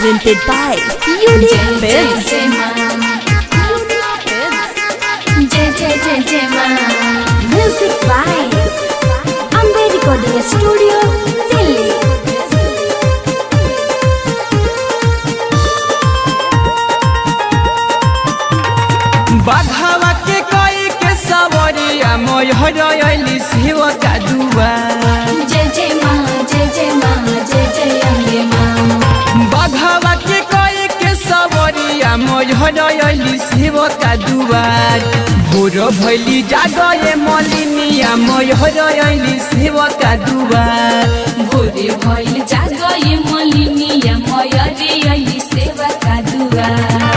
presented by Unique Films. जय जय जय जय माँ Music by Ambe Recording Studio, Delhi. बाघावा के कई के सवरिया मोय हरयली शिव का दुआ जय जय माँ जय जय माँ जय जय अम्बे माँ बाघावा के कई के सवरिया मोय हरयली शिव का दुआर भोर भैली जागए मलिनिया मोय हरयली शिव का दुआर भोरे भइल जागए मलिनिया मयरी अली सेवा का दुआर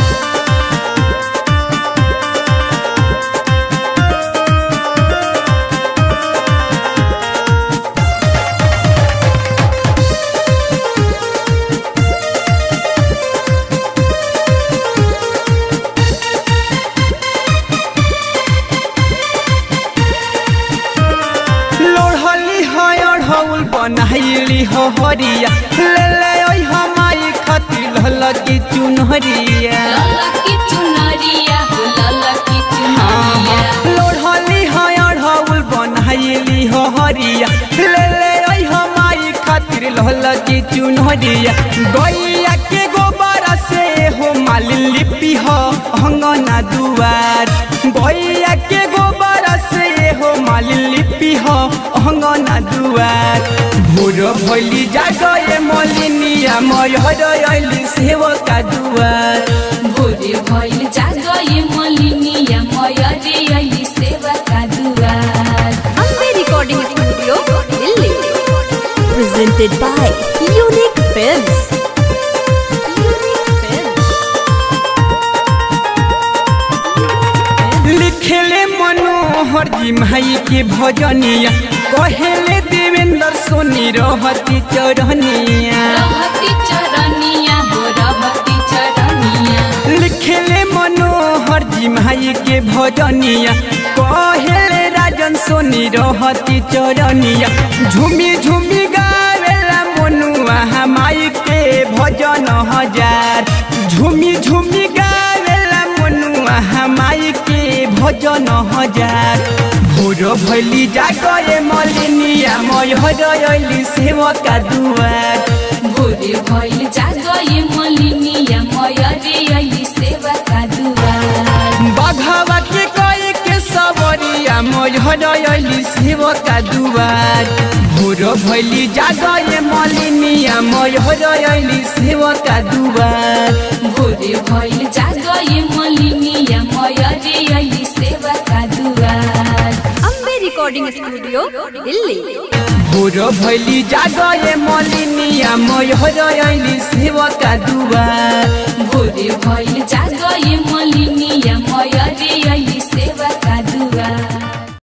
लोढ़ली है अढ़ौल बनाइली हो हरिया ले ले ओइ हमाई खतिर ललकी चुनहरिया ललकी चुनरिया हो ललकी चुनरिया लोढ़ली है अढ़ौल बनाइली हो हरिया ले ले ओइ हमाई खतिर ललकी चुनहरिया गैया के गोबर से हो माली लिपि हो अंगना दुआर गैया के गोबर से हो माली लिपि हो अंगना दुआर भोर भैली जागए मलिनिया मयली सेवका दुआर भोरे भइल जागए मलिनिया मयरी अली सेवा का दुआर Ambe Recording Studio, Delhi. Presented by Unique Films. Unique Films. लिखेले मनोहर जी माई के भजनिया कहेले देवेंद्र सोनी रहती चरनिया रहती चरनिया हो रहती चरनिया लिखेले मनोहर जी माई के भजनिया कहेले राजन सोनी रहती चरनिया झूमी झूमी गावेला मनुआ माई के भजन हजार झूमी झूमी गावेला मनुआ माई के भजन हजार भोर भैली जागए मलिनिया मय हरयली सेवका दुआर भोरे भइल जागए मलिनिया मयरी अली सेवा का दुआर बाघावा के कई के सवरिया मय हरयली सेवका दुआर भोर भैली जागए मलिनिया मय हरयली सेवका दुआर भोरे भइल जागए मलिनिया मयरी अली सेवा का दुआर Ambe Recording Studio, Delhi. भोर भैली जागए मलिनिया मय हरयली सेवका दुआर भोरे भइल जाग